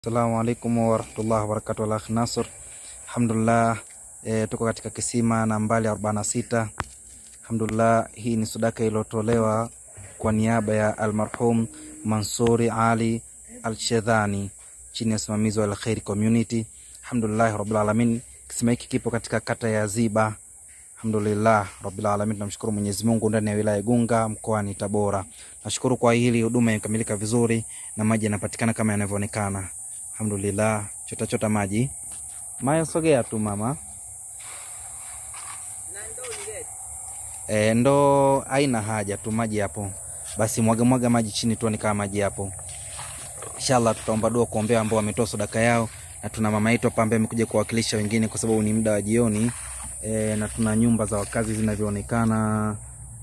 Assalamu alaikum warahmatullahi wabarakatuh. Al-Akh Nasr, alhamdulillah e, tuko katika kisima nambari 46. Alhamdulillah, hii ni sadaka iliyotolewa kwa niaba ya almarhum Mansuri Ali Al-Shedhani chini ya usimamizi wa Al-Khair Community. Alhamdulillah rabbil alamin, kisima hiki kipo katika kata ya Ziba. Alhamdulillah rabbil alamin, tunamshukuru Mwenyezi Mungu ndani ya wilaya Igunga mkoani Tabora. Nashukuru kwa hili huduma imekamilika vizuri na maji yanapatikana kama yanavyoonekana. Alhamdulillah, chota chota maji. Maya, sogea tu mama. E, ndo haina haja tu, maji hapo. Basi mwaga mwaga maji chini tu, kama maji hapo. Inshallah tutaomba dua kuombea ambao wametoa sadaka yao, na tuna mama yetu hapa ambaye amekuja kuwakilisha wengine kwa sababu ni muda wa jioni. E, na tuna nyumba za wakazi zinavyoonekana.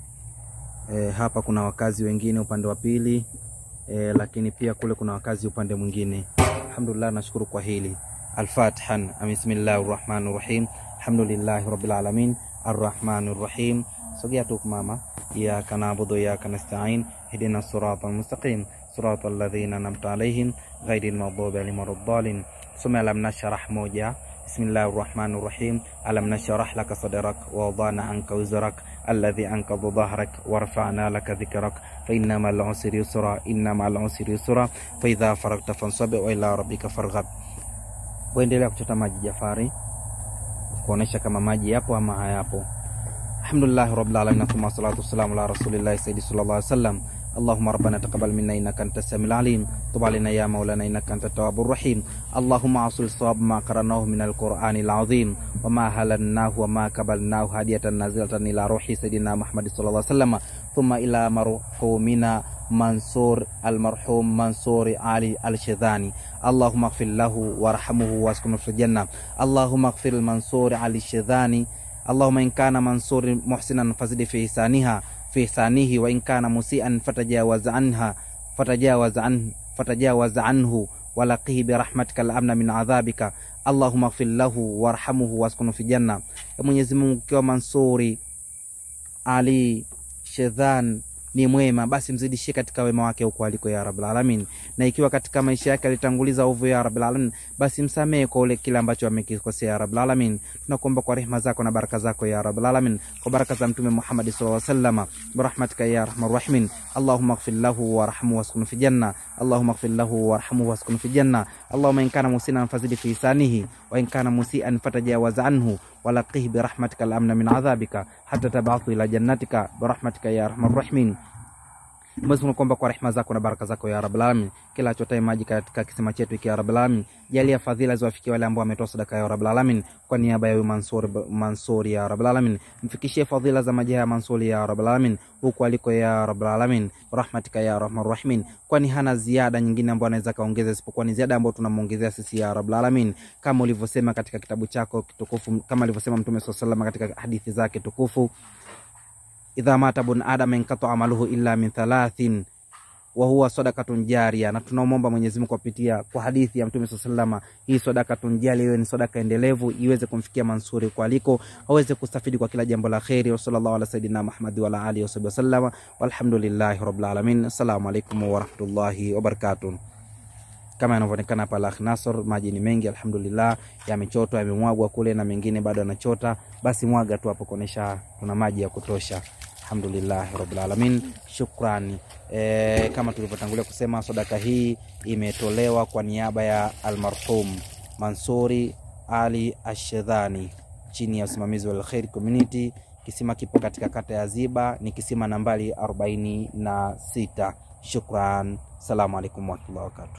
E, hapa kuna wakazi wengine upande wa pili e, lakini pia kule kuna wakazi upande mwingine. Alhamdulillah, nashukuru kwa hili. Al-Fatihan. Bismillahir Rahmanir Rahim. Alhamdulillahi Rabbil Alamin. Arrahmanir Rahim. Sogea tu mama. Iyyaka na'budu wa iyyaka nasta'in. Ihdina siratal mustaqim. Siratal ladzina an'amta alaihim ghairil maghdubi alaihim waladdallin. Soma Alam Nashrah moja. Bismillahir Rahmanir Rahim. Alam nashrah laka sadrak wa wadana anka wizrak alladhi ankadha dhahrak warfa'na laka dhikrak fa inna ma'al usri yusra inna ma'al usri yusra fa idha faragta fansab wa ila rabbika farghab. Waendelea kuchota maji Jafari, kuonesha kama maji yapo ama hayapo. Alhamdulillah rabbil alamin thumma salatu wassalamu ala rasulillahi sayyidi sallallahu alaihi wasallam اللهم ربنا تقبل منا انك انت السميع العليم تب علينا يا مولانا انك انت التواب الرحيم اللهم اصل الصواب ما قرناه من القران العظيم وما هللناه وما كبلناه هديه نازله الى روح سيدنا محمد صلى الله عليه وسلم ثم الى مرحومنا منصور المرحوم منصور علي الشذاني اللهم اغفر له وارحمه واسكنه في الجنه اللهم اغفر المنصور علي الشذاني اللهم ان كان منصور محسنا فزد في إحسانها في إحسانه وإن كان مسيئا فتجاوز عنها فتجاوز عنه فتجاوز عنه ولقيه برحمتك الأمن من عذابك اللهم اغفر له وارحمه واسكنه في janna. Ya Mwenyezi Mungu, ukiwa Mansuri Ali Shedhan ni mwema, basi mzidishie katika wema wake huko aliko, ya Rabbul Alamin. Na ikiwa katika maisha yake alitanguliza ovu, ya Rabbul Alamin, basi msamehe kwa ule kile ambacho amekikosea, ya Rabbul Alamin. Tunakuomba kwa rehema zako na baraka zako, ya Rabbul Alamin, kwa baraka za Mtume Muhammad sallallahu alaihi wasallam, birahmatika ya arhamar rahimin. Allahumma ighfir lahu warhamhu waskun fi janna. Allahumma ighfir lahu warhamhu waskun fi janna. Allahumma in kana musinan fazid fi isanihi wa in kana musian fatajawaz anhu walaqih birahmatika al-amna min adhabika hatta tab'athu ila jannatika birahmatika ya arhamar rahimin. Mwenyezi Mungu kwamba kwa rehema zako na baraka zako ya Rabbul Alamin, kila achotaye maji katika kisima chetu hiki ya Rabbul Alamin, jalia fadhila ziwafikie wale ambao wametoa sadaka ya Rabbul Alamin kwa niaba ya Mansur Mansur ya Rabbul Alamin, mfikishie fadhila za maji ya Mansur ya Rabbul Alamin huko aliko ya Rabbul Alamin, rahmatika ya Arhamar Rahimin, kwani hana ziada nyingine ambayo anaweza kaongeza isipokuwa ni ziada ambayo tunamuongezea sisi ya Rabbul Alamin, kama ulivyosema katika kitabu chako kitukufu, kama alivyosema Mtume sallallahu alaihi wasallam katika hadithi zake tukufu idha mata bun adam inkata amaluhu illa min thalathin wa huwa sadakatun jaria. Na tunaomba Mwenyezi Mungu kupitia kwa hadithi ya Mtume sallallahu alaihi wasallam, hii sadakatun jaria iwe ni sadaka endelevu, iweze kumfikia Mansuri kwa aliko, aweze kustafidi kwa kila jambo la kheri. Wa sallallahu ala sayidina Muhammad wa ala alihi wa sahbihi wasallam, walhamdulillahi rabbil alamin. Assalamu alaikum wa rahmatullahi wa barakatuh. Kama yanavyoonekana hapa Al-Akh Nasr, maji ni mengi alhamdulillah, yamechotwa yamemwagwa kule na mengine bado yanachota. Basi mwaga tu hapo kuonesha kuna maji ya kutosha. Alhamdulillah rabbil alamin, shukrani. E, kama tulivyotangulia kusema sadaka hii imetolewa kwa niaba ya almarhum Mansuri Ali Ashedhani chini ya usimamizi wa Al-Khair Community. Kisima kipo katika kata ya Ziba, ni kisima nambari arobaini na sita. Shukran, salamu alaikum warahmatullahi wabarakatuh.